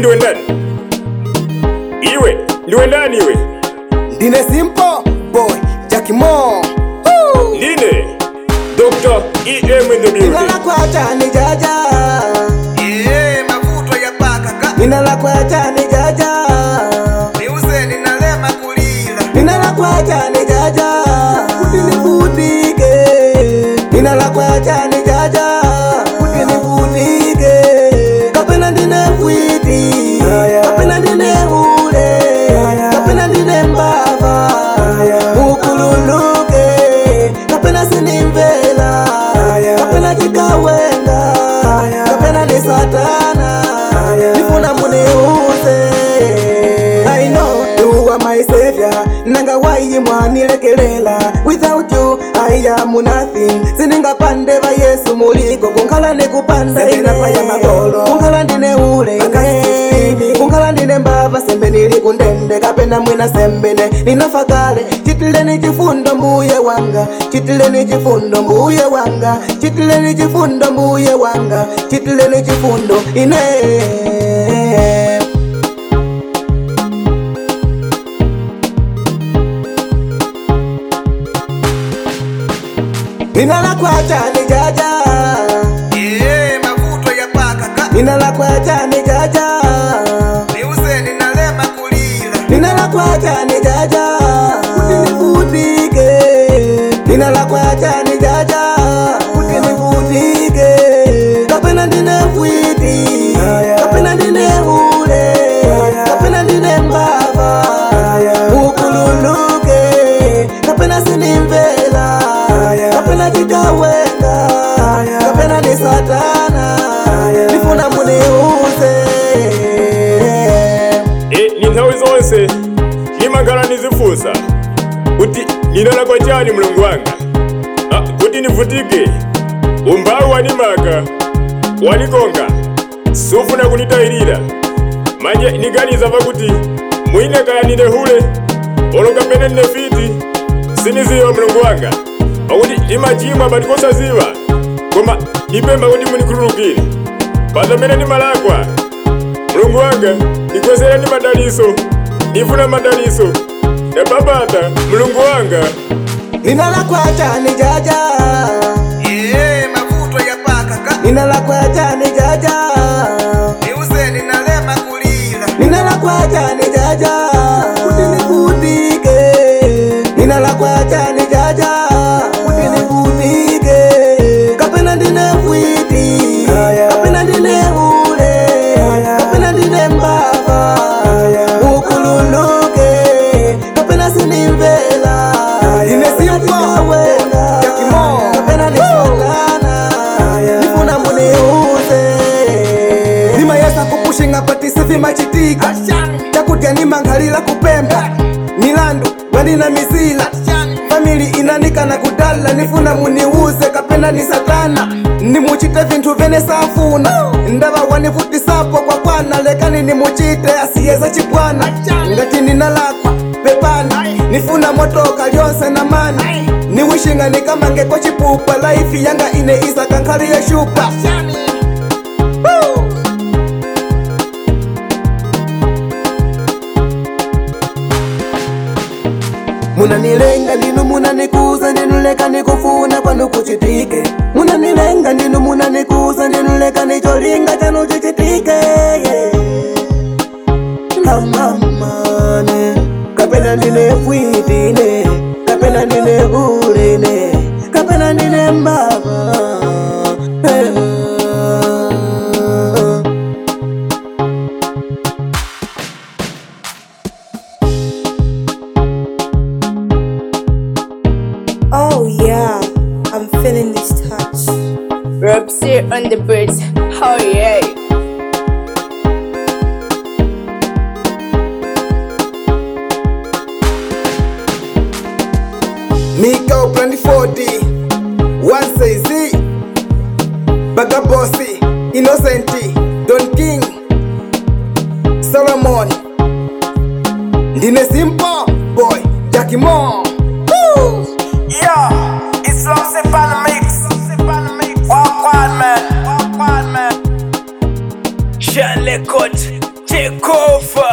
ndiwe ndani iwe ndiwe ndani iwe ndine simple boy Jackie Mo ndine dr em in the Nina building la kwacha ni jaja Iye mavuto ya paka ka Nina la kwacha ni jaja niuze ninalema kulila Nina la kwacha ni jaja Utinivutike Nina la kwacha ni jaja Utinivutike Kapena ndine fwiti Kapena ndine ule Kapena ndine mbava Ukululuke Kapena sinimvela Kapena chikawenga Kapena ni satana Nifuna muniuze I know you are my savior nanga waiyi mwanilekelela without you I am nothing siningapande va yesu muliko kunkhala nikupanda inapaya magolo kunkhala ndine ule kunkhala ndine mbava sembe nili kundende kapena mwina sembene ninafa kale chitileni chifundo mbuye wanga chitileni chifundo mbuye wanga chitileni chifundo mbuye wanga chitileni chifundo ine Nina la kwacha ni jaja Iye mavuto ya paka ka Nina la kwacha ni jaja niuze ninalema kulila Nina la kwacha ni jaja Utinivutike Nina la kwacha ni jaja Utinivutike Kapena ndine fwiti Kapena ndine ule Kapena ndine mbava Ukululuke Kapena sinimvela Kapena chikawenga Kapena ni satana Nifuna muniuze e ni nthawi zonse ndimakhala ndizifunsa kuti ndinalakwa chani mulungu wanga Ah, kuti ndivutike umphawi wanimaka wanikonga sufuna kunditayirira manje ndiganiza pakuti mwine kaya ndine hule olo kapena ndine fiti siniziwa mulungu wanga pakuti ndimachimwa patikosaziwa koma ndipempha kuti munikhululukire pazamene ndimalakwa mulungu wanga ndikwezera ndi madaliso ndifuna madaliso ndapapata mulungu wanga Nina la kwacha ni jaja Iye mavuto ya paka ka Nina la kwacha ni jaja niuze ninalema kulila Nina la kwacha ni jaja Utinivutike Nina la kwacha ni jaja Utinivutike Kapena ndine fwiti Kapena ndine ule Kapena ndine mbava Ukululuke Kapena sinimvela Ine simpa Jakimo Kapena ni satana Nifuna muniuze nimayesa kupushinga patisi vimachitika chakudya nimanghalira kupemba milandu wanina mizila famili inanikana kudala nifuna muniuze kapena ni satana nimuchite vinthu vene safuna ndava wanivutisapo kwa kwana lekani nimuchite asiyeza chibwana ngati ninalakwa pepani nifuna motoka lyonse na mani niwishinga nikamangeko chipupa laifi yanga ine isakankhaliye shupa Woo! munanilenga ndinu munanikuza ndinuleka nikufuna kwanu kuchitike munanilenga ndinu munanikuza ndinuleka nicholinga chanu chichitike yeah. namamane kapena ndine fwitine kapena ndine ulene kapena ndine mbava Eh. Oh yeah, I'm feeling this touch. Robs here on the birds. Oh yeah. Miko Brandy 40 One say Z Bagabossi Innocenti Don King Solomon Ndine Simple Boy Jackie Mo Woo! Yeah, it's Lumsy Pan Mix Walk on man Walk on man Sean Lecourt take over